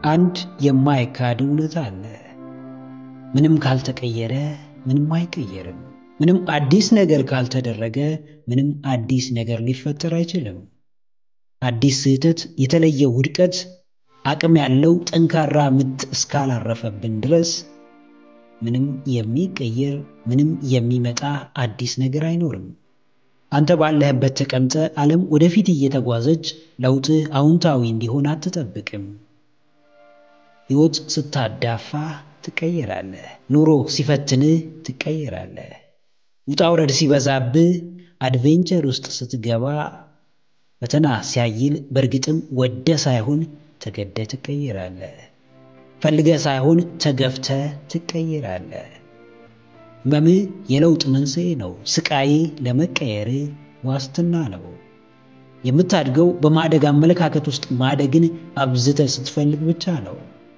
አንድ የማይካድ እውነት አለ። ምንም ካልተቀየረ ምንም አይቀየርም። ምንም አዲስ ነገር ካልተደረገ ምንም አዲስ ነገር ሊፈጠር አይችልም። አዲስ ስህተት፣ የተለየ ውድቀት፣ አቅም ያለው ጠንካራ ምት እስካላረፈብን ድረስ ምንም የሚቀየር ምንም የሚመጣ አዲስ ነገር አይኖርም። አንተ ባለህበት ተቀምጠ ዓለም ወደፊት እየተጓዘች ለውጥህ አዎንታዊ እንዲሆን አትጠብቅም። ሕይወት ስታዳፋ ትቀየራለህ። ኑሮ ሲፈትንህ ትቀየራለህ። ውጣ ውረድ ሲበዛብህ፣ አድቬንቸር ውስጥ ስትገባ፣ ፈተና ሲያይል በእርግጥም ወደ ሳይሆን ተገደ ትቀየራለህ። ፈልገ ሳይሆን ተገፍተ ትቀየራለህ። ህመምህ የለውጥ መንስኤ ነው። ስቃይ ለመቀየር ዋስትና ነው። የምታድገው በማደግ አመለካከት ውስጥ ማደግን አብዝተ ስትፈልግ ብቻ ነው።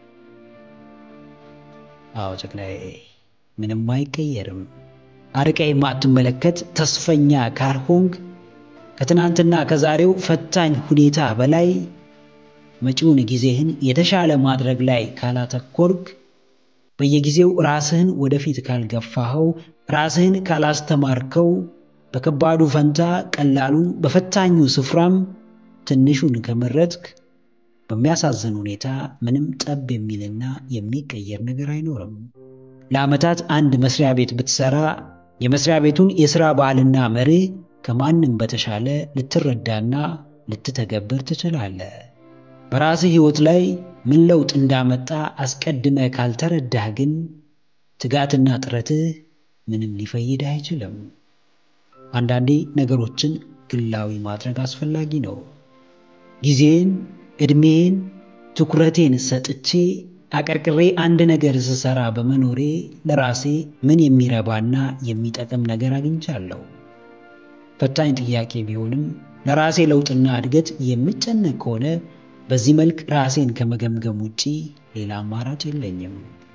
አዎ ጀግናዬ፣ ምንም አይቀየርም። አርቀ የማትመለከት ተስፈኛ ካልሆንክ ከትናንትና ከዛሬው ፈታኝ ሁኔታ በላይ መጪውን ጊዜህን የተሻለ ማድረግ ላይ ካላተኮርክ በየጊዜው ራስህን ወደፊት ካልገፋኸው ራስህን ካላስተማርከው በከባዱ ፈንታ ቀላሉን በፈታኙ ስፍራም ትንሹን ከመረጥክ በሚያሳዝን ሁኔታ ምንም ጠብ የሚልና የሚቀየር ነገር አይኖርም። ለዓመታት አንድ መስሪያ ቤት ብትሰራ የመስሪያ ቤቱን የሥራ ባህልና መርህ ከማንም በተሻለ ልትረዳና ልትተገብር ትችላለህ። በራስህ ሕይወት ላይ ምን ለውጥ እንዳመጣ አስቀድመ ካልተረዳህ ግን ትጋትና ጥረትህ ምንም ሊፈይድህ አይችልም። አንዳንዴ ነገሮችን ግላዊ ማድረግ አስፈላጊ ነው። ጊዜን፣ ዕድሜን፣ ትኩረቴን ሰጥቼ አቀርቅሬ አንድ ነገር ስሰራ በመኖሬ ለራሴ ምን የሚረባና የሚጠቅም ነገር አግኝቻለሁ? ፈታኝ ጥያቄ ቢሆንም ለራሴ ለውጥና እድገት የምጨነቅ ከሆነ በዚህ መልክ ራሴን ከመገምገም ውጪ ሌላ አማራጭ የለኝም።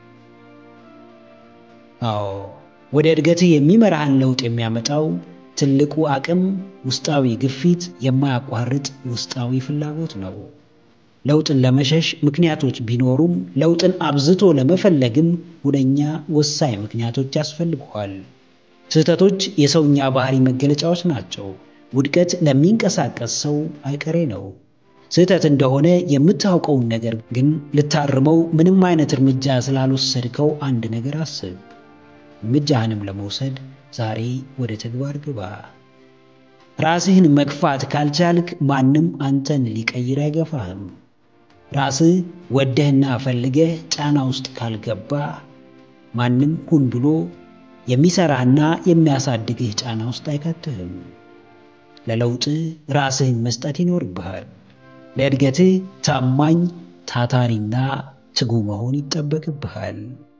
አዎ ወደ እድገትህ የሚመራህን ለውጥ የሚያመጣው ትልቁ አቅም ውስጣዊ ግፊት፣ የማያቋርጥ ውስጣዊ ፍላጎት ነው። ለውጥን ለመሸሽ ምክንያቶች ቢኖሩም ለውጥን አብዝቶ ለመፈለግም ሁነኛ ወሳኝ ምክንያቶች ያስፈልገዋል። ስህተቶች የሰውኛ ባህሪ መገለጫዎች ናቸው። ውድቀት ለሚንቀሳቀስ ሰው አይቀሬ ነው። ስህተት እንደሆነ የምታውቀውን ነገር ግን ልታርመው ምንም አይነት እርምጃ ስላልወሰድከው አንድ ነገር አስብ። እርምጃህንም ለመውሰድ ዛሬ ወደ ተግባር ግባ። ራስህን መግፋት ካልቻልክ ማንም አንተን ሊቀይር አይገፋህም። ራስህ ወደህና ፈልገህ ጫና ውስጥ ካልገባ ማንም ሁን ብሎ የሚሰራህና የሚያሳድግህ ጫና ውስጥ አይከትህም። ለለውጥህ ራስህን መስጠት ይኖርብሃል። ለእድገትህ ታማኝ ታታሪና ትጉ መሆን ይጠበቅብሃል።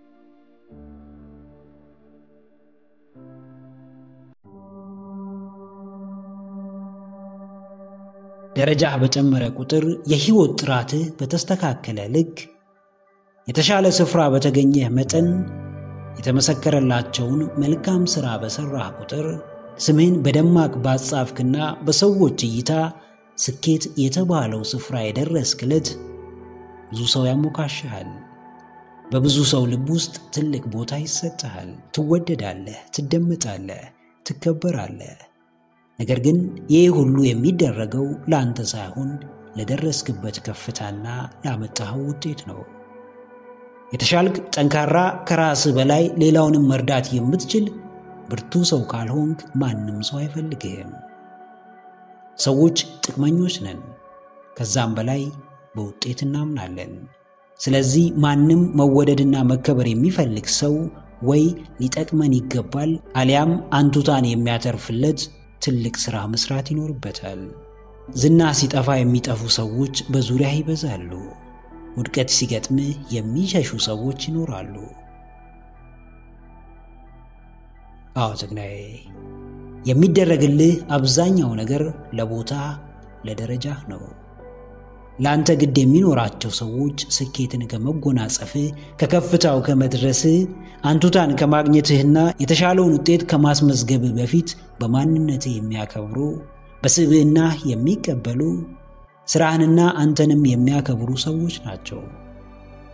ደረጃህ በጨመረ ቁጥር የህይወት ጥራትህ በተስተካከለ ልክ የተሻለ ስፍራ በተገኘህ መጠን የተመሰከረላቸውን መልካም ሥራ በሠራህ ቁጥር ስምህን በደማቅ ባጻፍክና በሰዎች እይታ ስኬት የተባለው ስፍራ የደረስክ ዕለት ብዙ ሰው ያሞካሽሃል። በብዙ ሰው ልብ ውስጥ ትልቅ ቦታ ይሰጥሃል። ትወደዳለህ፣ ትደመጣለህ፣ ትከበራለህ። ነገር ግን ይህ ሁሉ የሚደረገው ለአንተ ሳይሆን ለደረስክበት ከፍታና ላመጣኸው ውጤት ነው። የተሻልክ ጠንካራ፣ ከራስህ በላይ ሌላውንም መርዳት የምትችል ብርቱ ሰው ካልሆንክ ማንም ሰው አይፈልግህም። ሰዎች ጥቅመኞች ነን፣ ከዛም በላይ በውጤት እናምናለን። ስለዚህ ማንም መወደድና መከበር የሚፈልግ ሰው ወይ ሊጠቅመን ይገባል አሊያም አንቱታን የሚያተርፍለት ትልቅ ሥራ መስራት ይኖርበታል። ዝና ሲጠፋ የሚጠፉ ሰዎች በዙሪያ ይበዛሉ። ውድቀት ሲገጥምህ የሚሸሹ ሰዎች ይኖራሉ። አዎ ጀግናዬ፣ የሚደረግልህ አብዛኛው ነገር ለቦታ ለደረጃህ ነው። ለአንተ ግድ የሚኖራቸው ሰዎች ስኬትን ከመጎናጸፍህ ከከፍታው ከመድረስህ አንቱታን ከማግኘትህና የተሻለውን ውጤት ከማስመዝገብህ በፊት በማንነትህ የሚያከብሩ በስብዕናህ የሚቀበሉ ስራህንና አንተንም የሚያከብሩ ሰዎች ናቸው።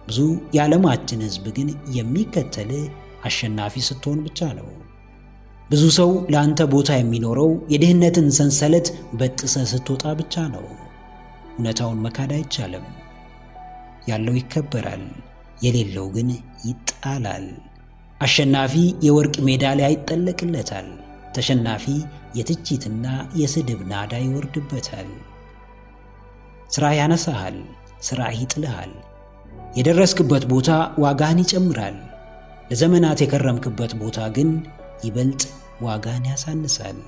ብዙ የዓለማችን ሕዝብ ግን የሚከተል አሸናፊ ስትሆን ብቻ ነው። ብዙ ሰው ለአንተ ቦታ የሚኖረው የድህነትን ሰንሰለት በጥሰ ስትወጣ ብቻ ነው። እውነታውን መካድ አይቻልም። ያለው ይከበራል፣ የሌለው ግን ይጣላል። አሸናፊ የወርቅ ሜዳሊያ ይጠለቅለታል። ተሸናፊ የትችትና የስድብ ናዳ ይወርድበታል። ሥራ ያነሳሃል፣ ሥራ ይጥልሃል። የደረስክበት ቦታ ዋጋህን ይጨምራል። ለዘመናት የከረምክበት ቦታ ግን ይበልጥ ዋጋህን ያሳንሳል።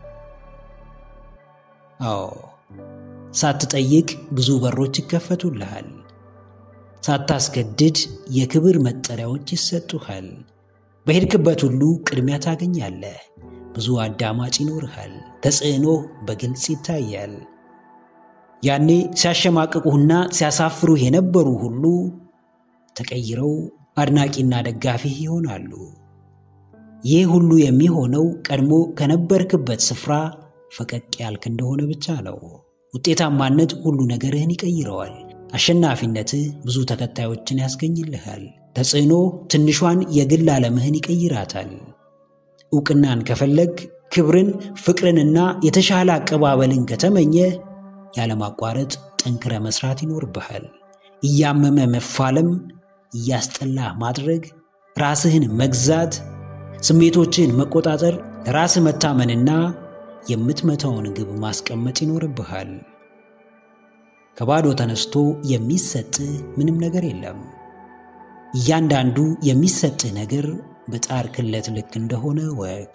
አዎ ሳትጠይቅ ብዙ በሮች ይከፈቱልሃል። ሳታስገድድ የክብር መጠሪያዎች ይሰጡሃል። በሄድክበት ሁሉ ቅድሚያ ታገኛለህ። ብዙ አዳማጭ ይኖርሃል። ተጽዕኖ በግልጽ ይታያል። ያኔ ሲያሸማቅቁህና ሲያሳፍሩህ የነበሩ ሁሉ ተቀይረው አድናቂና ደጋፊህ ይሆናሉ። ይህ ሁሉ የሚሆነው ቀድሞ ከነበርክበት ስፍራ ፈቀቅ ያልክ እንደሆነ ብቻ ነው። ውጤታማነት ሁሉ ነገርህን ይቀይረዋል። አሸናፊነትህ ብዙ ተከታዮችን ያስገኝልሃል። ተጽዕኖ ትንሿን የግል ዓለምህን ይቀይራታል። ዕውቅናን ከፈለግ ክብርን፣ ፍቅርንና የተሻለ አቀባበልን ከተመኘ ያለማቋረጥ ጠንክረ መስራት ይኖርብሃል። እያመመ መፋለም፣ እያስጠላ ማድረግ፣ ራስህን መግዛት፣ ስሜቶችን መቆጣጠር፣ ለራስህ መታመንና የምትመታውን ግብ ማስቀመጥ ይኖርብሃል። ከባዶ ተነስቶ የሚሰጥህ ምንም ነገር የለም። እያንዳንዱ የሚሰጥህ ነገር በጣር ክለት ልክ እንደሆነ ወቅ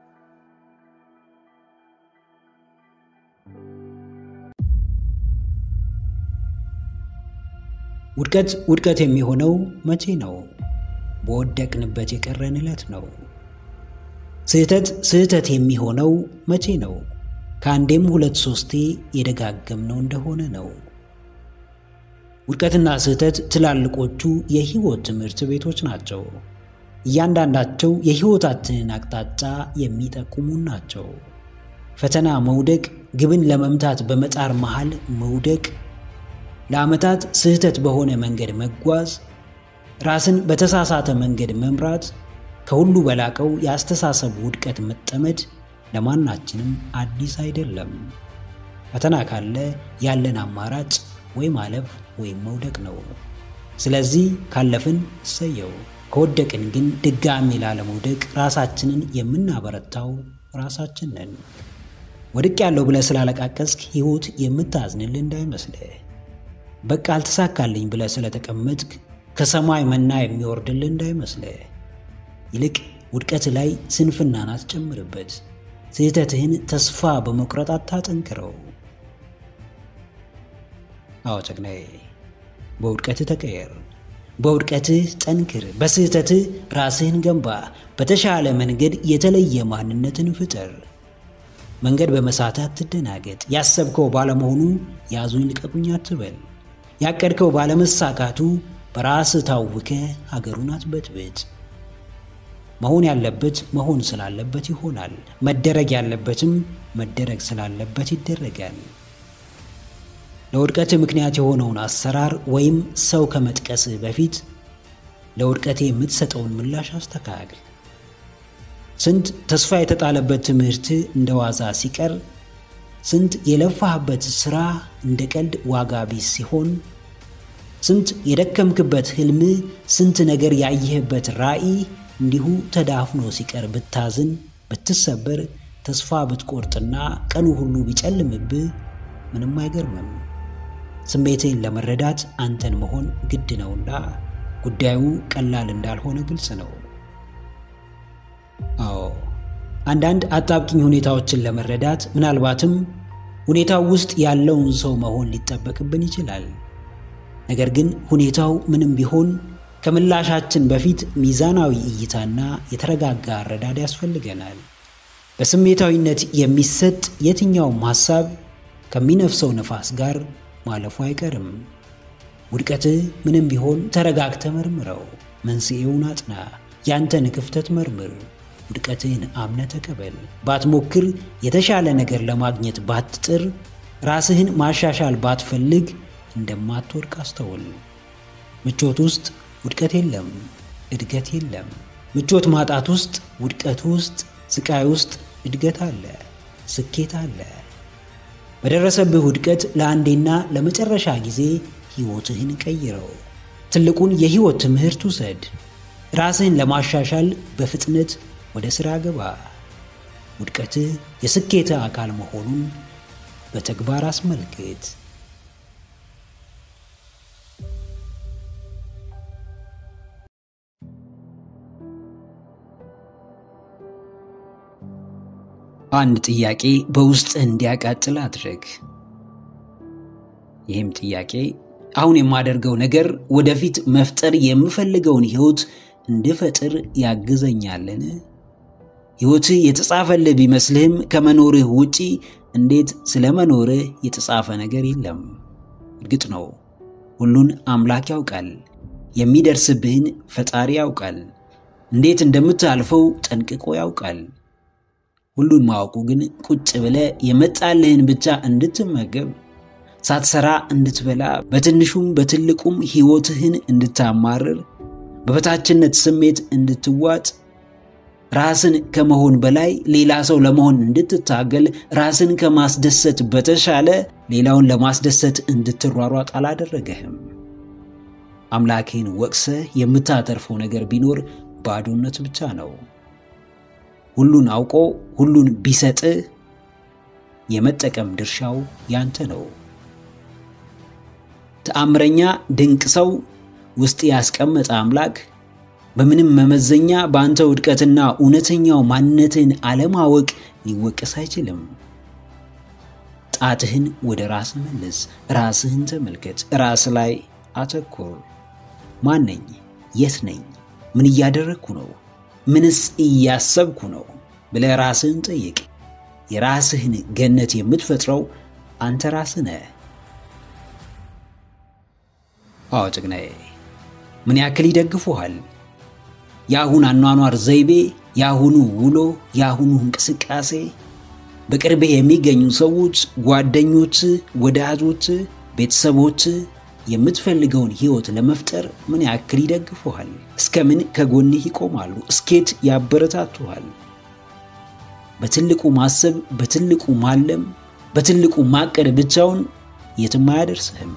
ውድቀት ውድቀት የሚሆነው መቼ ነው? በወደቅንበት የቀረን ዕለት ነው። ስህተት ስህተት የሚሆነው መቼ ነው? ከአንዴም ሁለት ሶስቴ የደጋገምነው እንደሆነ ነው። ውድቀትና ስህተት ትላልቆቹ የሕይወት ትምህርት ቤቶች ናቸው። እያንዳንዳቸው የሕይወታችንን አቅጣጫ የሚጠቁሙን ናቸው። ፈተና መውደቅ፣ ግብን ለመምታት በመጣር መሃል መውደቅ፣ ለዓመታት ስህተት በሆነ መንገድ መጓዝ፣ ራስን በተሳሳተ መንገድ መምራት፣ ከሁሉ በላቀው የአስተሳሰብ ውድቀት መጠመድ ለማናችንም አዲስ አይደለም። ፈተና ካለ ያለን አማራጭ ወይ ማለፍ ወይም መውደቅ ነው። ስለዚህ ካለፍን እሰየው፣ ከወደቅን ግን ድጋሚ ላለመውደቅ ራሳችንን የምናበረታው ራሳችን ነን። ወድቅ ያለው ብለህ ስላለቃቀስክ ሕይወት የምታዝንልህ እንዳይመስልህ። በቃ አልተሳካልኝ ብለህ ስለተቀመጥክ ከሰማይ መና የሚወርድልህ እንዳይመስልህ። ይልቅ ውድቀት ላይ ስንፍናን አትጨምርበት። ስህተትህን ተስፋ በመቁረጥ አታጠንክረው። አዎ ጀግናዬ፣ በውድቀትህ ተቀየር፣ በውድቀትህ ጠንክር፣ በስህተትህ ራስህን ገንባ፣ በተሻለ መንገድ የተለየ ማንነትን ፍጠር። መንገድ በመሳትህ አትደናገጥ። ያሰብከው ባለመሆኑ ያዙኝ ልቀቁኝ አትበል። ያቀድከው ባለመሳካቱ በራስህ ታውከ ሀገሩን አትበጥብጥ። መሆን ያለበት መሆን ስላለበት ይሆናል። መደረግ ያለበትም መደረግ ስላለበት ይደረጋል። ለውድቀት ምክንያት የሆነውን አሰራር ወይም ሰው ከመጥቀስህ በፊት ለውድቀቴ የምትሰጠውን ምላሽ አስተካክል። ስንት ተስፋ የተጣለበት ትምህርት እንደ ዋዛ ሲቀር፣ ስንት የለፋህበት ሥራ እንደ ቀልድ ዋጋ ቢስ ሲሆን፣ ስንት የደከምክበት ሕልም፣ ስንት ነገር ያየህበት ራዕይ እንዲሁ ተዳፍኖ ሲቀር ብታዝን፣ ብትሰበር፣ ተስፋ ብትቆርጥና ቀኑ ሁሉ ቢጨልምብህ ምንም አይገርምም። ስሜትህን ለመረዳት አንተን መሆን ግድ ነውና ጉዳዩ ቀላል እንዳልሆነ ግልጽ ነው። አዎ አንዳንድ አጣብቂኝ ሁኔታዎችን ለመረዳት ምናልባትም ሁኔታው ውስጥ ያለውን ሰው መሆን ሊጠበቅብን ይችላል። ነገር ግን ሁኔታው ምንም ቢሆን ከምላሻችን በፊት ሚዛናዊ እይታና የተረጋጋ አረዳድ ያስፈልገናል። በስሜታዊነት የሚሰጥ የትኛውም ሐሳብ ከሚነፍሰው ነፋስ ጋር ማለፉ አይቀርም። ውድቀትህ ምንም ቢሆን ተረጋግተ መርምረው። መንስኤውን አጥና። ያንተን ክፍተት መርምር። ውድቀትህን አምነ ተቀበል። ባትሞክር፣ የተሻለ ነገር ለማግኘት ባትጥር፣ ራስህን ማሻሻል ባትፈልግ እንደማትወድቅ አስተውል። ምቾት ውስጥ ውድቀት የለም፣ እድገት የለም። ምቾት ማጣት ውስጥ፣ ውድቀት ውስጥ፣ ስቃይ ውስጥ እድገት አለ፣ ስኬት አለ። በደረሰብህ ውድቀት ለአንዴና ለመጨረሻ ጊዜ ሕይወትህን ቀይረው። ትልቁን የሕይወት ትምህርት ውሰድ። ራስህን ለማሻሻል በፍጥነት ወደ ሥራ ግባ። ውድቀትህ የስኬትህ አካል መሆኑን በተግባር አስመልክት። አንድ ጥያቄ በውስጥህ እንዲያቃጥል አድርግ። ይህም ጥያቄ አሁን የማደርገው ነገር ወደፊት መፍጠር የምፈልገውን ሕይወት እንድፈጥር ያግዘኛልን? ሕይወትህ የተጻፈልህ ቢመስልህም ከመኖርህ ውጪ እንዴት ስለ መኖርህ የተጻፈ ነገር የለም። እርግጥ ነው ሁሉን አምላክ ያውቃል። የሚደርስብህን ፈጣሪ ያውቃል። እንዴት እንደምታልፈው ጠንቅቆ ያውቃል። ሁሉን ማወቁ ግን ቁጭ ብለህ የመጣልህን ብቻ እንድትመገብ ሳትሰራ እንድትበላ በትንሹም በትልቁም ሕይወትህን እንድታማርር በበታችነት ስሜት እንድትዋጥ ራስን ከመሆን በላይ ሌላ ሰው ለመሆን እንድትታገል ራስን ከማስደሰት በተሻለ ሌላውን ለማስደሰት እንድትሯሯጥ አላደረገህም። አምላክህን ወቅሰህ የምታተርፈው ነገር ቢኖር ባዶነት ብቻ ነው። ሁሉን አውቆ ሁሉን ቢሰጥህ የመጠቀም ድርሻው ያንተ ነው። ተአምረኛ ድንቅ ሰው ውስጥ ያስቀመጠ አምላክ በምንም መመዘኛ በአንተ ውድቀትና እውነተኛው ማንነትን አለማወቅ ሊወቀስ አይችልም። ጣትህን ወደ ራስህ መልስ፣ ራስህን ተመልከት፣ ራስ ላይ አተኩር። ማን ነኝ? የት ነኝ? ምን እያደረግኩ ነው? ምንስ እያሰብኩ ነው ብለህ ራስህን ጠይቅ። የራስህን ገነት የምትፈጥረው አንተ ራስህ ነህ። አዎ ጭግናዬ፣ ምን ያክል ይደግፉሃል? የአሁን አኗኗር ዘይቤ፣ የአሁኑ ውሎ፣ የአሁኑ እንቅስቃሴ፣ በቅርብህ የሚገኙ ሰዎች፣ ጓደኞች፣ ወዳጆች፣ ቤተሰቦች የምትፈልገውን ሕይወት ለመፍጠር ምን ያክል ይደግፉሃል? እስከምን ከጎንህ ይቆማሉ? እስኬት ያበረታቱሃል? በትልቁ ማሰብ፣ በትልቁ ማለም፣ በትልቁ ማቀድ ብቻውን የትም አያደርስህም።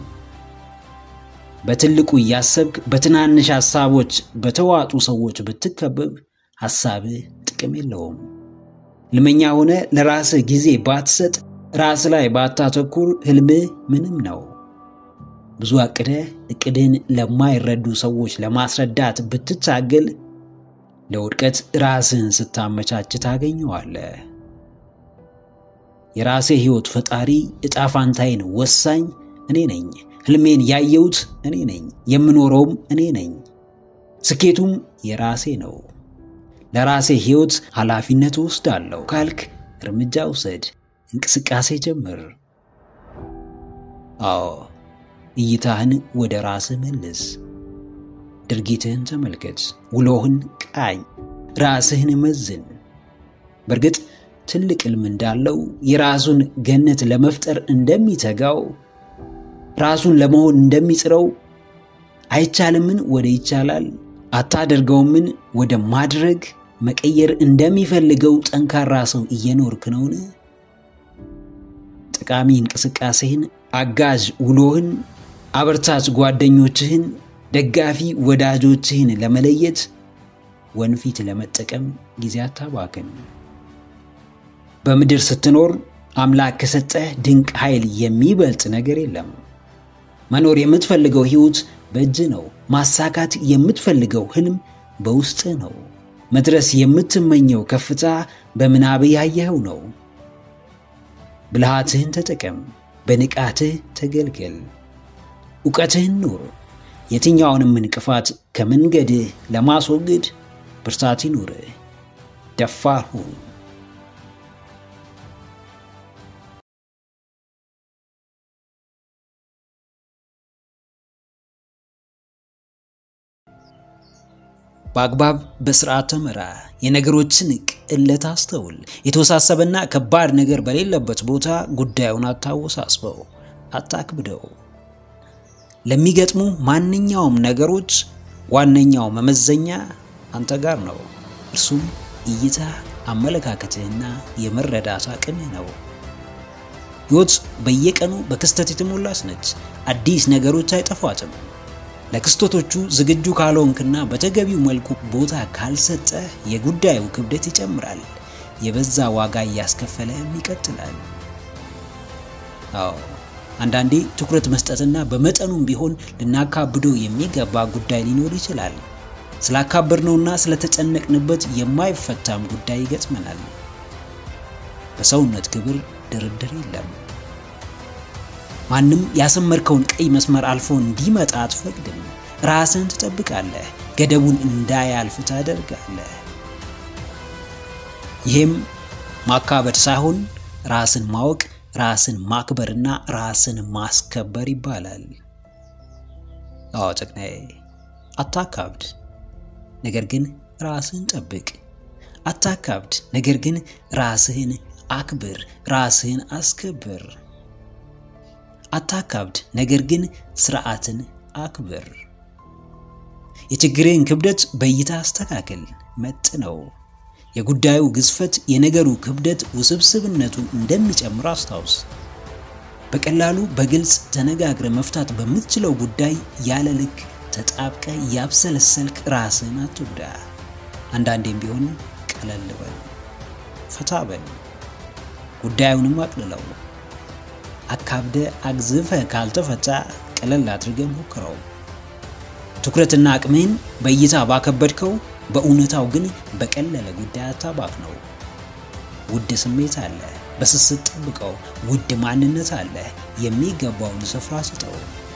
በትልቁ እያሰብክ በትናንሽ ሐሳቦች በተዋጡ ሰዎች ብትከበብ ሐሳብህ ጥቅም የለውም። ልመኛ ሆነ ለራስህ ጊዜ ባትሰጥ፣ ራስ ላይ ባታተኩር ህልምህ ምንም ነው። ብዙ አቅደህ እቅድህን ለማይረዱ ሰዎች ለማስረዳት ብትታገል ለውድቀት ራስህን ስታመቻች ታገኘዋለህ። የራሴ ሕይወት ፈጣሪ ዕጣ ፋንታዬን ወሳኝ እኔ ነኝ። ህልሜን ያየሁት እኔ ነኝ። የምኖረውም እኔ ነኝ። ስኬቱም የራሴ ነው። ለራሴ ሕይወት ኃላፊነት ወስዳለሁ ካልክ እርምጃ ውሰድ፣ እንቅስቃሴ ጀምር። አዎ እይታህን ወደ ራስህ መልስ። ድርጊትህን ተመልከት። ውሎህን ቃኝ። ራስህን መዝን። በእርግጥ ትልቅ ሕልም እንዳለው የራሱን ገነት ለመፍጠር እንደሚተጋው ራሱን ለመሆን እንደሚጥረው አይቻልምን ወደ ይቻላል አታደርገውምን ወደ ማድረግ መቀየር እንደሚፈልገው ጠንካራ ሰው እየኖርክ ነውን? ጠቃሚ እንቅስቃሴህን፣ አጋዥ ውሎህን፣ አበርታች ጓደኞችህን፣ ደጋፊ ወዳጆችህን ለመለየት ወንፊት ለመጠቀም ጊዜ አታባክን። በምድር ስትኖር አምላክ ከሰጠህ ድንቅ ኃይል የሚበልጥ ነገር የለም። መኖር የምትፈልገው ሕይወት በእጅ ነው። ማሳካት የምትፈልገው ህልም በውስጥህ ነው። መድረስ የምትመኘው ከፍታ በምናብ ያየኸው ነው። ብልሃትህን ተጠቀም። በንቃትህ ተገልገል። እውቀትህን ኑር። የትኛውንም እንቅፋት ከመንገድህ ለማስወገድ ብርታት ይኑርህ። ደፋር ሁን። በአግባብ በስርዓት ተመራ። የነገሮችን ቅለት አስተውል። የተወሳሰበና ከባድ ነገር በሌለበት ቦታ ጉዳዩን አታወሳስበው፣ አታክብደው። ለሚገጥሙ ማንኛውም ነገሮች ዋነኛው መመዘኛ አንተ ጋር ነው። እርሱም እይታ፣ አመለካከትህና የመረዳት አቅምህ ነው። ሕይወት በየቀኑ በክስተት የተሞላች ነች። አዲስ ነገሮች አይጠፏትም። ለክስተቶቹ ዝግጁ ካልሆንክና በተገቢው መልኩ ቦታ ካልሰጠህ የጉዳዩ ክብደት ይጨምራል። የበዛ ዋጋ እያስከፈለህም ይቀጥላል። አዎ አንዳንዴ ትኩረት መስጠትና በመጠኑም ቢሆን ልናካብደው የሚገባ ጉዳይ ሊኖር ይችላል። ስላካበድነውና ስለተጨነቅንበት የማይፈታም ጉዳይ ይገጥመናል። በሰውነት ክብር ድርድር የለም። ማንም ያሰመርከውን ቀይ መስመር አልፎ እንዲመጣ አትፈቅድም። ራስን ትጠብቃለህ፣ ገደቡን እንዳያልፍ ታደርጋለህ። ይህም ማካበድ ሳይሆን ራስን ማወቅ፣ ራስን ማክበርና ራስን ማስከበር ይባላል። አዎ ጨቅናዬ፣ አታካብድ፣ ነገር ግን ራስህን ጠብቅ። አታካብድ፣ ነገር ግን ራስህን አክብር፣ ራስህን አስከብር። አታካብድ፣ ነገር ግን ስርዓትን አክብር። የችግርህን ክብደት በእይታ አስተካክል፣ መጥነው። የጉዳዩ ግዝፈት የነገሩ ክብደት ውስብስብነቱን እንደሚጨምር አስታውስ። በቀላሉ በግልጽ ተነጋግረ መፍታት በምትችለው ጉዳይ ያለ ልክ ተጣብቀ ያብሰለሰልክ ራስህን አትጉዳ። አንዳንዴም ቢሆን ቀለል በል፣ ፈታ በል፣ ጉዳዩንም አቅልለው። አካብደ አግዝፈ ካልተፈታ ቀለል አድርገ ሞክረው። ትኩረትና አቅምህን በእይታ ባከበድከው በእውነታው ግን በቀለለ ጉዳይ አታባክ ነው። ውድ ስሜት አለ፣ በስስት ጠብቀው። ውድ ማንነት አለ፣ የሚገባውን ስፍራ ስጠው።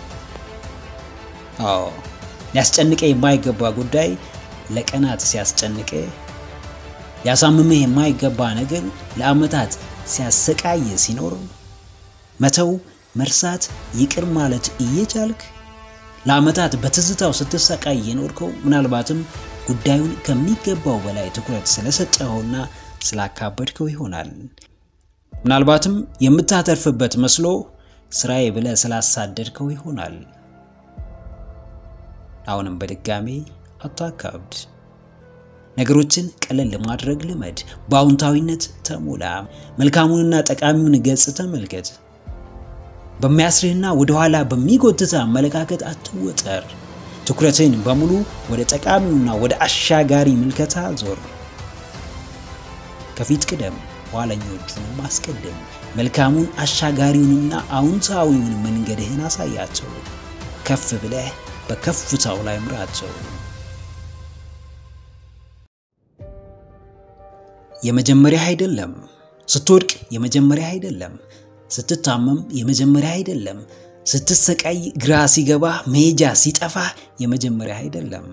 አዎ ሊያስጨንቀ የማይገባ ጉዳይ ለቀናት ሲያስጨንቀ፣ ሊያሳምምህ የማይገባ ነገር ለዓመታት ሲያሰቃየ ሲኖር መተው፣ መርሳት፣ ይቅር ማለት እየቻልክ ለዓመታት በትዝታው ስትሰቃይ የኖርከው ምናልባትም ጉዳዩን ከሚገባው በላይ ትኩረት ስለሰጠኸውና ስላካበድከው ይሆናል። ምናልባትም የምታተርፍበት መስሎ ስራዬ ብለህ ስላሳደድከው ይሆናል። አሁንም በድጋሜ አታካብድ። ነገሮችን ቀለል ለማድረግ ልመድ። በአዎንታዊነት ተሞላ። መልካሙንና ጠቃሚውን ገጽ ተመልከት። በሚያስርህና ወደኋላ በሚጎትተ አመለካከት አትወጠር። ትኩረትን በሙሉ ወደ ጠቃሚውና ወደ አሻጋሪ ምልከታ ዞር። ከፊት ቅደም፣ ኋለኞቹንም አስቀድም። መልካሙን አሻጋሪውንና አዎንታዊውን መንገድህን አሳያቸው። ከፍ ብለህ በከፍታው ላይ ምራቸው። የመጀመሪያ አይደለም። ስትወድቅ የመጀመሪያ አይደለም። ስትታመም የመጀመሪያ አይደለም። ስትሰቃይ ግራ ሲገባ መሄጃ ሲጠፋ የመጀመሪያ አይደለም።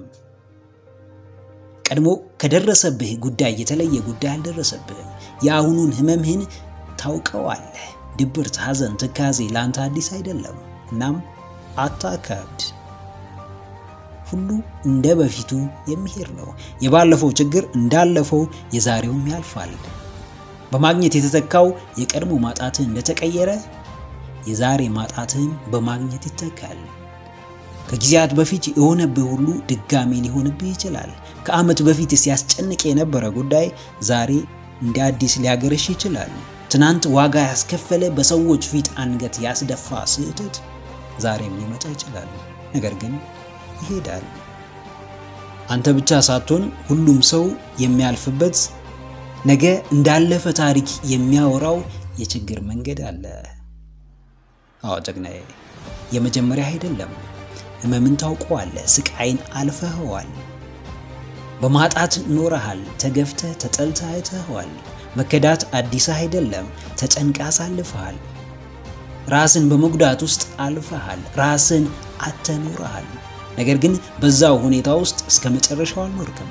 ቀድሞ ከደረሰብህ ጉዳይ የተለየ ጉዳይ አልደረሰብህም። የአሁኑን ህመምህን ታውቀዋለህ። ድብርት፣ ሐዘን፣ ትካዜ ለአንተ አዲስ አይደለም። እናም አታካብድ። ሁሉ እንደ በፊቱ የሚሄድ ነው። የባለፈው ችግር እንዳለፈው የዛሬውም ያልፋል። በማግኘት የተተካው የቀድሞ ማጣትህ እንደተቀየረ የዛሬ ማጣትህም በማግኘት ይተካል። ከጊዜያት በፊት የሆነብህ ሁሉ ድጋሜ ሊሆንብህ ይችላል። ከዓመት በፊት ሲያስጨንቅ የነበረ ጉዳይ ዛሬ እንደ አዲስ ሊያገረሽ ይችላል። ትናንት ዋጋ ያስከፈለ በሰዎች ፊት አንገት ያስደፋ ስህተት ዛሬም ሊመጣ ይችላል። ነገር ግን ይሄዳል። አንተ ብቻ ሳትሆን ሁሉም ሰው የሚያልፍበት ነገ እንዳለፈ ታሪክ የሚያወራው የችግር መንገድ አለ። አዎ ጀግናዬ፣ የመጀመሪያ አይደለም። ህመምን ታውቀዋለህ። ስቃይን አልፈኸዋል። በማጣት ኖረሃል። ተገፍተህ ተጠልተህ አይተኸዋል። መከዳት አዲስ አይደለም። ተጨንቃ አሳልፈሃል። ራስን በመጉዳት ውስጥ አልፈሃል። ራስን አተኖረሃል። ነገር ግን በዛው ሁኔታ ውስጥ እስከ መጨረሻው አልኖርክም።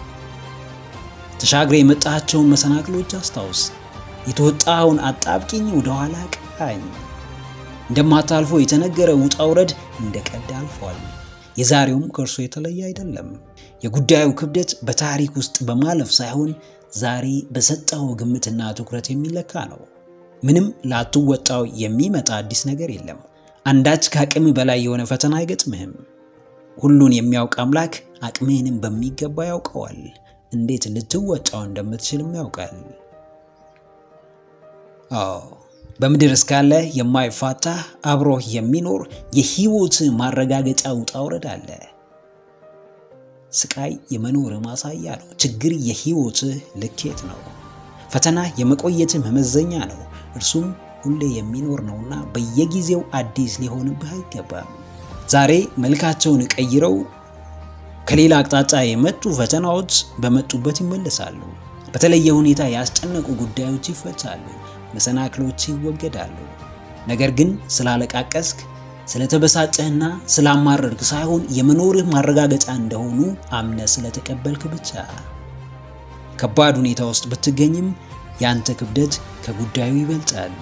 ተሻግረ የመጣቸውን መሰናክሎች አስታውስ። የተወጣኸውን አጣብቂኝ ወደኋላ ቃኝ። እንደማታልፎ የተነገረ ውጣ ውረድ እንደ ቀድ አልፏል። የዛሬውም ከእርሶ የተለየ አይደለም። የጉዳዩ ክብደት በታሪክ ውስጥ በማለፍ ሳይሆን ዛሬ በሰጠው ግምትና ትኩረት የሚለካ ነው። ምንም ላትወጣው የሚመጣ አዲስ ነገር የለም። አንዳች ከአቅም በላይ የሆነ ፈተና አይገጥምህም። ሁሉን የሚያውቅ አምላክ አቅምህንም በሚገባ ያውቀዋል። እንዴት ልትወጣው እንደምትችልም ያውቃል። አዎ በምድር እስካለ የማይፋታ አብሮህ የሚኖር የህይወት ማረጋገጫ ውጣ ውረድ አለ። ስቃይ የመኖር ማሳያ ነው። ችግር የህይወትህ ልኬት ነው። ፈተና የመቆየትህ መመዘኛ ነው። እርሱም ሁሌ የሚኖር ነውና በየጊዜው አዲስ ሊሆንብህ አይገባም። ዛሬ መልካቸውን ቀይረው ከሌላ አቅጣጫ የመጡ ፈተናዎች በመጡበት ይመለሳሉ። በተለየ ሁኔታ ያስጨነቁ ጉዳዮች ይፈታሉ። መሰናክሎች ይወገዳሉ። ነገር ግን ስላለቃቀስክ ስለተበሳጨህና ስላማረርክ ሳይሆን የመኖርህ ማረጋገጫ እንደሆኑ አምነ ስለተቀበልክ ብቻ። ከባድ ሁኔታ ውስጥ ብትገኝም ያንተ ክብደት ከጉዳዩ ይበልጣል።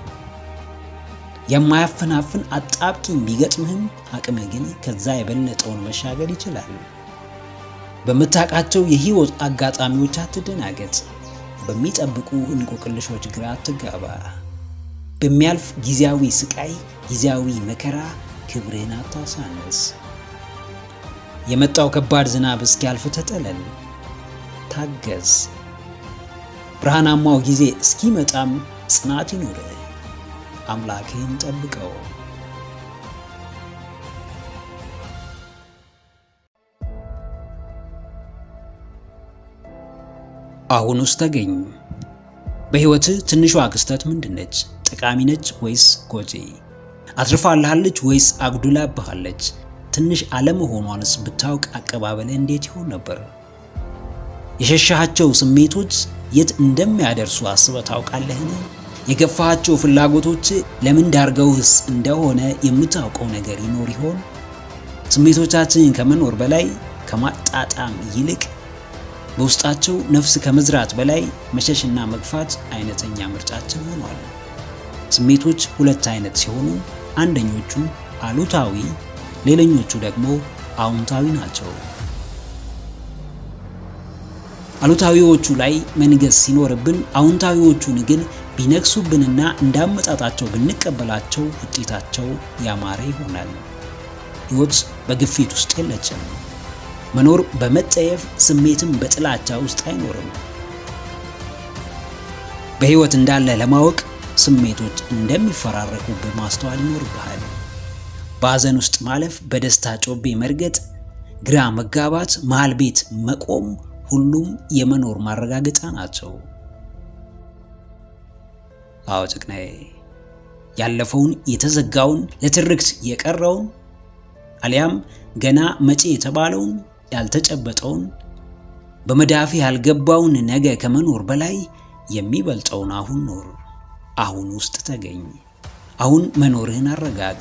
የማያፈናፍን አጣብቂኝ ቢገጥምህም አቅምህ ግን ከዛ የበለጠውን መሻገር ይችላል። በምታውቃቸው የህይወት አጋጣሚዎች አትደናገጥ። በሚጠብቁ እንቆቅልሾች ግራ አትጋባ። በሚያልፍ ጊዜያዊ ስቃይ፣ ጊዜያዊ መከራ ክብርህን አታሳንስ። የመጣው ከባድ ዝናብ እስኪያልፍ ተጠለል፣ ታገዝ። ብርሃናማው ጊዜ እስኪመጣም ጽናት ይኑርህ። አምላክህን ጠብቀው። አሁን ውስጥ ተገኝ። በህይወትህ ትንሿ ክስተት ምንድን ነች? ጠቃሚ ነች ወይስ ጎጂ? አትርፋልሃለች ወይስ አጉድላብሃለች? ትንሽ አለመሆኗንስ ብታውቅ አቀባበልህ እንዴት ይሆን ነበር? የሸሻሃቸው ስሜቶች የት እንደሚያደርሱ አስበህ ታውቃለህን? የገፋሃቸው ፍላጎቶች ለምን ዳርገውህስ እንደሆነ የምታውቀው ነገር ይኖር ይሆን? ስሜቶቻችንን ከመኖር በላይ ከማጣጣም ይልቅ በውስጣቸው ነፍስ ከመዝራት በላይ መሸሽና መግፋት አይነተኛ ምርጫችን ሆኗል። ስሜቶች ሁለት አይነት ሲሆኑ አንደኞቹ አሉታዊ፣ ሌላኞቹ ደግሞ አዎንታዊ ናቸው። አሉታዊዎቹ ላይ መንገስ ሲኖርብን፣ አዎንታዊዎቹን ግን ቢነግሱብንና እንዳመጣጣቸው ብንቀበላቸው ውጤታቸው ያማረ ይሆናል። ሕይወት በግፊት ውስጥ የለችም። መኖር በመጠየፍ ስሜትም በጥላቻ ውስጥ አይኖርም። በሕይወት እንዳለ ለማወቅ ስሜቶች እንደሚፈራረቁብህ ማስተዋል ይኖርብሃል። በሐዘን ውስጥ ማለፍ፣ በደስታ ጮቤ መርገጥ፣ ግራ መጋባት፣ መሃል ቤት መቆም ሁሉም የመኖር ማረጋገጫ ናቸው። አዎ ጭቅናዬ፣ ያለፈውን የተዘጋውን ለትርክት የቀረውን አሊያም ገና መጪ የተባለውን ያልተጨበጠውን በመዳፊ ያልገባውን ነገ ከመኖር በላይ የሚበልጠውን አሁን ኖር። አሁን ውስጥ ተገኝ። አሁን መኖርህን አረጋግጥ።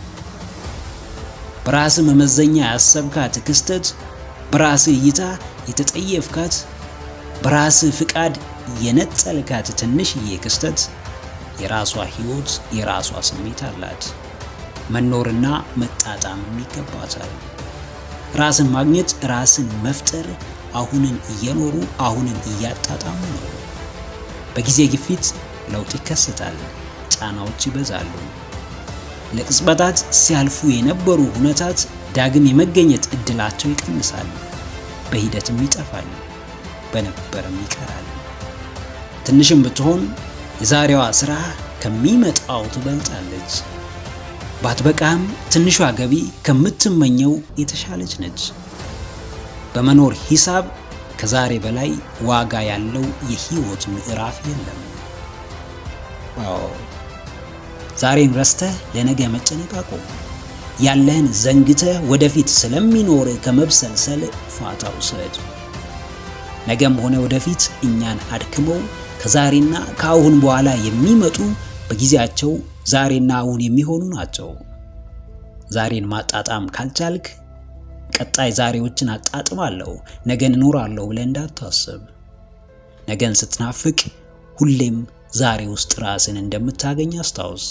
በራስህ መመዘኛ ያሰብካት ክስተት፣ በራስህ እይታ የተጠየፍካት፣ በራስህ ፍቃድ የነጠልካት ትንሽዬ ክስተት የራሷ ሕይወት፣ የራሷ ስሜት አላት። መኖርና መጣጣምም ይገባታል። ራስን ማግኘት፣ ራስን መፍጠር አሁንን እየኖሩ አሁንን እያጣጣሙ ነው። በጊዜ ግፊት ለውጥ ይከሰታል፣ ጫናዎች ይበዛሉ። ለቅጽበታት ሲያልፉ የነበሩ ሁነታት ዳግም የመገኘት እድላቸው ይቀንሳል። በሂደትም ይጠፋል፣ በነበረም ይቀራል። ትንሽም ብትሆን የዛሬዋ ስራ ከሚመጣው ትበልጣለች። ባትበቃም ትንሿ ገቢ ከምትመኘው የተሻለች ነች። በመኖር ሂሳብ ከዛሬ በላይ ዋጋ ያለው የህይወት ምዕራፍ የለም። አዎ ዛሬን ረስተህ ለነገ መጨነቅ አቁም። ያለህን ዘንግተህ ወደፊት ስለሚኖር ከመብሰልሰል ፋታ ውሰድ። ነገም ሆነ ወደፊት እኛን አድክመው ከዛሬና ከአሁን በኋላ የሚመጡ በጊዜያቸው ዛሬና አሁን የሚሆኑ ናቸው። ዛሬን ማጣጣም ካልቻልክ ቀጣይ ዛሬዎችን አጣጥማለሁ፣ ነገን እኖራለሁ ብለህ እንዳታስብ። ነገን ስትናፍቅ ሁሌም ዛሬ ውስጥ ራስን እንደምታገኝ አስታውስ።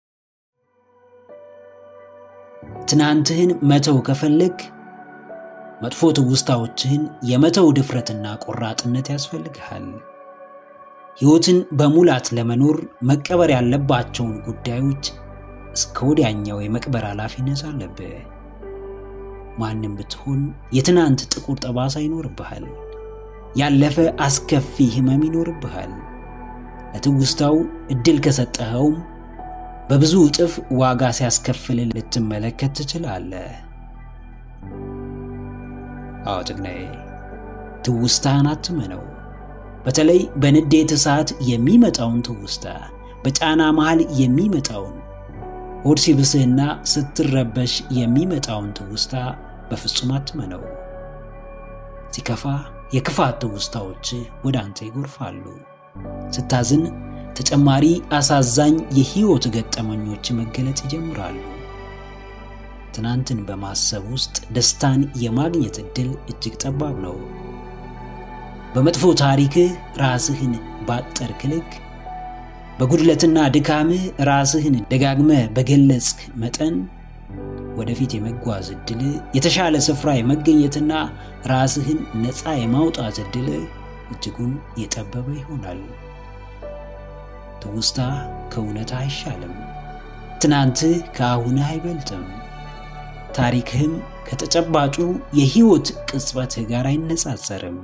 ትናንትህን መተው ከፈለግ መጥፎ ትውስታዎችህን የመተው ድፍረትና ቆራጥነት ያስፈልግሃል። ሕይወትን በሙላት ለመኖር መቀበር ያለባቸውን ጉዳዮች እስከ ወዲያኛው የመቅበር ኃላፊነት አለብህ። ማንም ብትሆን የትናንት ጥቁር ጠባሳ ይኖርብሃል። ያለፈ አስከፊ ሕመም ይኖርብሃል። ለትውስታው ዕድል ከሰጠኸውም በብዙ እጥፍ ዋጋ ሲያስከፍል ልትመለከት ትችላለህ። አዎ ጀግናዬ፣ ትውስታህን አትመነው። በተለይ በንዴት እሳት የሚመጣውን ትውስታ፣ በጫና መሃል የሚመጣውን ሆድ ሲብስህና ስትረበሽ የሚመጣውን ትውስታ በፍጹም አትመነው። ሲከፋ የክፋት ትውስታዎች ወደ አንተ ይጎርፋሉ። ስታዝን ተጨማሪ አሳዛኝ የሕይወት ገጠመኞች መገለጥ ይጀምራሉ። ትናንትን በማሰብ ውስጥ ደስታን የማግኘት ዕድል እጅግ ጠባብ ነው። በመጥፎ ታሪክህ ራስህን ባጠርክ ልክ በጉድለትና ድካምህ ራስህን ደጋግመህ በገለጽክ መጠን ወደፊት የመጓዝ ዕድል የተሻለ ስፍራ የመገኘትና ራስህን ነፃ የማውጣት ዕድል እጅጉን የጠበበ ይሆናል። ትውስታ ከእውነት አይሻልም። ትናንትህ ከአሁንህ አይበልጥም። ታሪክህም ከተጨባጩ የሕይወት ቅጽበትህ ጋር አይነጻጸርም።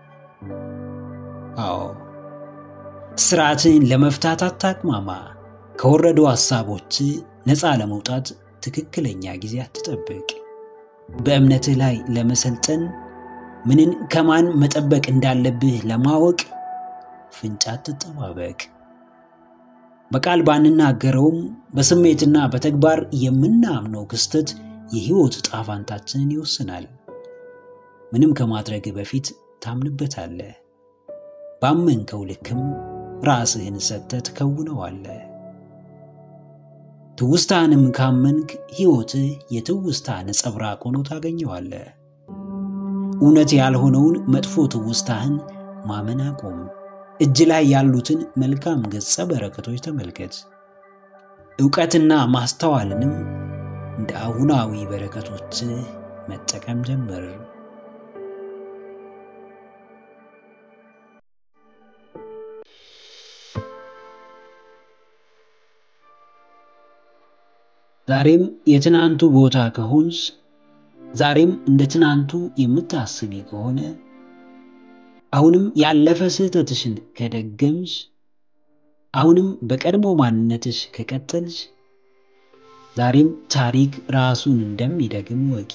አዎ ስርዓትን ለመፍታት አታቅማማ። ከወረዱ ሐሳቦች ነፃ ለመውጣት ትክክለኛ ጊዜ አትጠብቅ። በእምነትህ ላይ ለመሰልጠን ምንን ከማን መጠበቅ እንዳለብህ ለማወቅ ፍንጫ አትጠባበቅ። በቃል ባንናገረውም በስሜትና በተግባር የምናምነው ክስተት የሕይወት ጣፋንታችንን ይወስናል። ምንም ከማድረግ በፊት ታምንበታለህ። ባመንከው ልክም ራስህን ሰጥተህ ትከውነዋለህ። ትውስታንም ካመንክ ሕይወትህ የትውስታ ነጸብራቅ ሆኖ ታገኘዋለህ። እውነት ያልሆነውን መጥፎ ትውስታህን ማመን አቁም። እጅ ላይ ያሉትን መልካም ገጸ በረከቶች ተመልከት። ዕውቀትና ማስተዋልንም እንደ አሁናዊ በረከቶች መጠቀም ጀምር። ዛሬም የትናንቱ ቦታ ከሆንሽ፣ ዛሬም እንደ ትናንቱ የምታስቢ ከሆነ፣ አሁንም ያለፈ ስህተትሽን ከደገምሽ፣ አሁንም በቀድሞ ማንነትሽ ከቀጠልሽ፣ ዛሬም ታሪክ ራሱን እንደሚደግም ወቂ።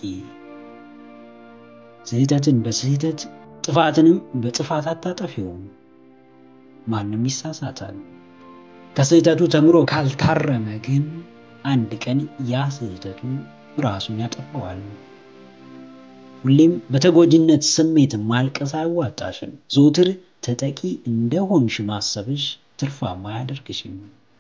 ስህተትን በስህተት ጥፋትንም በጥፋት አታጠፊውም። ማንም ይሳሳታል። ከስህተቱ ተምሮ ካልታረመ ግን አንድ ቀን ያ ስህተቱ ራሱን ያጠፋዋል። ሁሌም በተጎጂነት ስሜት ማልቀስ አያዋጣሽም። ዘውትር ተጠቂ እንደሆንሽ ማሰብሽ ትርፋማ አያደርግሽም።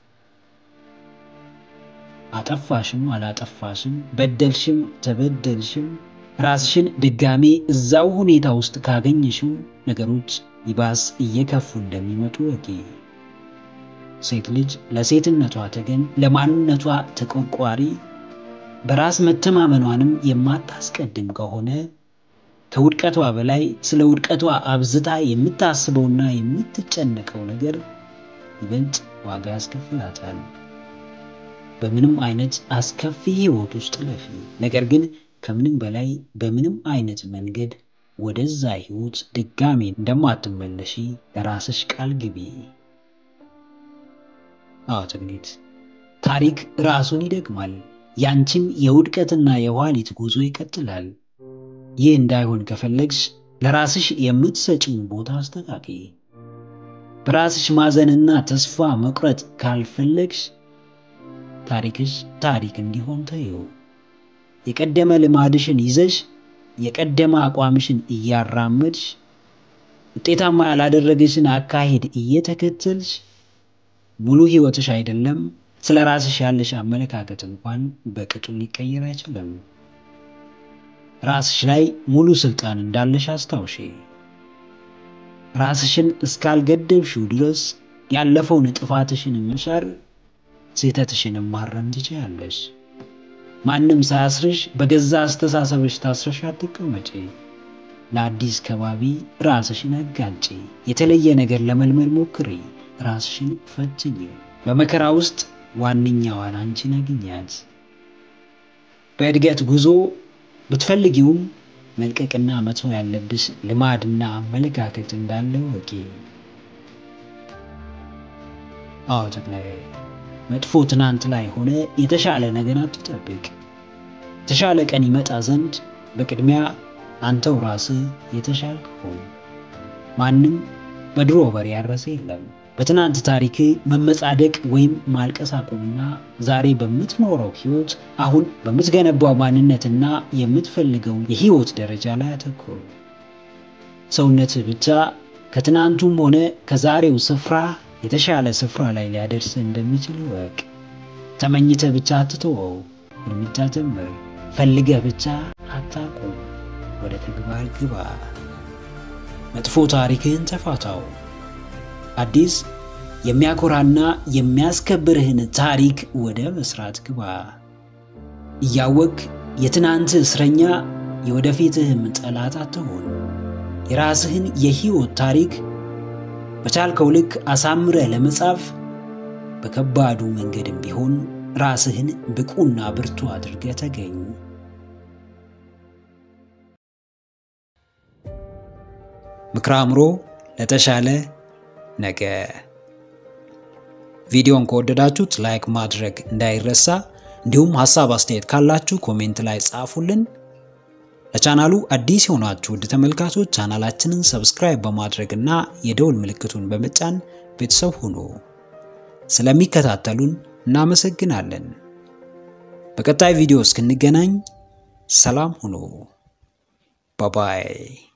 አጠፋሽም አላጠፋሽም፣ በደልሽም ተበደልሽም ራስሽን ድጋሜ እዛው ሁኔታ ውስጥ ካገኘሽው ነገሮች ይባስ እየከፉ እንደሚመጡ ወቂ። ሴት ልጅ ለሴትነቷ ተገን፣ ለማንነቷ ተቆርቋሪ፣ በራስ መተማመኗንም የማታስቀድም ከሆነ ከውድቀቷ በላይ ስለ ውድቀቷ አብዝታ የምታስበውና የምትጨነቀው ነገር ይበልጥ ዋጋ ያስከፍላታል። በምንም አይነት አስከፊ ሕይወት ውስጥ ለፊ። ነገር ግን ከምንም በላይ በምንም አይነት መንገድ ወደዛ ሕይወት ድጋሜ እንደማትመለሺ ለራስሽ ቃል ግቢ። አዎ ትግሊት ታሪክ ራሱን ይደግማል። ያንቺም የውድቀትና የኋሊት ጉዞ ይቀጥላል። ይህ እንዳይሆን ከፈለግሽ ለራስሽ የምትሰጪውን ቦታ አስተካኪ። በራስሽ ማዘንና ተስፋ መቁረጥ ካልፈለግሽ ታሪክሽ ታሪክ እንዲሆን ተይው። የቀደመ ልማድሽን ይዘሽ የቀደመ አቋምሽን እያራመድሽ ውጤታማ ያላደረገሽን አካሄድ እየተከተልሽ ሙሉ ሕይወትሽ አይደለም ስለ ራስሽ ያለሽ አመለካከት እንኳን በቅጡ ሊቀየር አይችልም። ራስሽ ላይ ሙሉ ስልጣን እንዳለሽ አስታውሺ። ራስሽን እስካልገደብሽው ድረስ ያለፈውን ጥፋትሽን መሻር፣ ስህተትሽን ማረም ትችያለሽ። ማንም ሳያስርሽ በገዛ አስተሳሰብሽ ታስረሽ አትቀመጪ። ለአዲስ ከባቢ ራስሽን አጋልጪ። የተለየ ነገር ለመልመድ ሞክሪ። ራስሽን ፈትኝ። በመከራ ውስጥ ዋነኛዋን አንቺን አግኛት። በእድገት ጉዞ ብትፈልጊውም መልቀቅና መተው ያለብሽ ልማድና አመለካከት እንዳለ ወቂ። አዎ ተክላይ፣ መጥፎ ትናንት ላይ ሆነ የተሻለ ነገር አትጠብቅ። የተሻለ ቀን ይመጣ ዘንድ በቅድሚያ አንተው ራስህ የተሻልክ ሁን። ማንም በድሮ በሬ ያረሰ የለም። በትናንት ታሪክ መመጻደቅ ወይም ማልቀስ አቁምና ዛሬ በምትኖረው ህይወት አሁን በምትገነባው ማንነትና የምትፈልገው የህይወት ደረጃ ላይ አተኩር። ሰውነትህ ብቻ ከትናንቱም ሆነ ከዛሬው ስፍራ የተሻለ ስፍራ ላይ ሊያደርስ እንደሚችል ወቅ። ተመኝተህ ብቻ አትተወው፣ እርምጃ ጀምር። ፈልገህ ብቻ አታቁም፣ ወደ ተግባር ግባ። መጥፎ ታሪክህን ተፋታው። አዲስ የሚያኮራና የሚያስከብርህን ታሪክ ወደ መስራት ግባ። እያወቅ የትናንት እስረኛ የወደፊትህም ጠላት አትሆን። የራስህን የህይወት ታሪክ በቻልከው ልክ አሳምረህ ለመጻፍ በከባዱ መንገድም ቢሆን ራስህን ብቁና ብርቱ አድርገህ ተገኝ። ምክረ አእምሮ ለተሻለ ነገ። ቪዲዮን ከወደዳችሁት ላይክ ማድረግ እንዳይረሳ፣ እንዲሁም ሀሳብ አስተያየት ካላችሁ ኮሜንት ላይ ጻፉልን። ለቻናሉ አዲስ የሆናችሁ ውድ ተመልካቾች ቻናላችንን ሰብስክራይብ በማድረግ እና የደውል ምልክቱን በመጫን ቤተሰብ ሁኑ። ስለሚከታተሉን እናመሰግናለን። በቀጣይ ቪዲዮ እስክንገናኝ ሰላም ሁኑ። ባባይ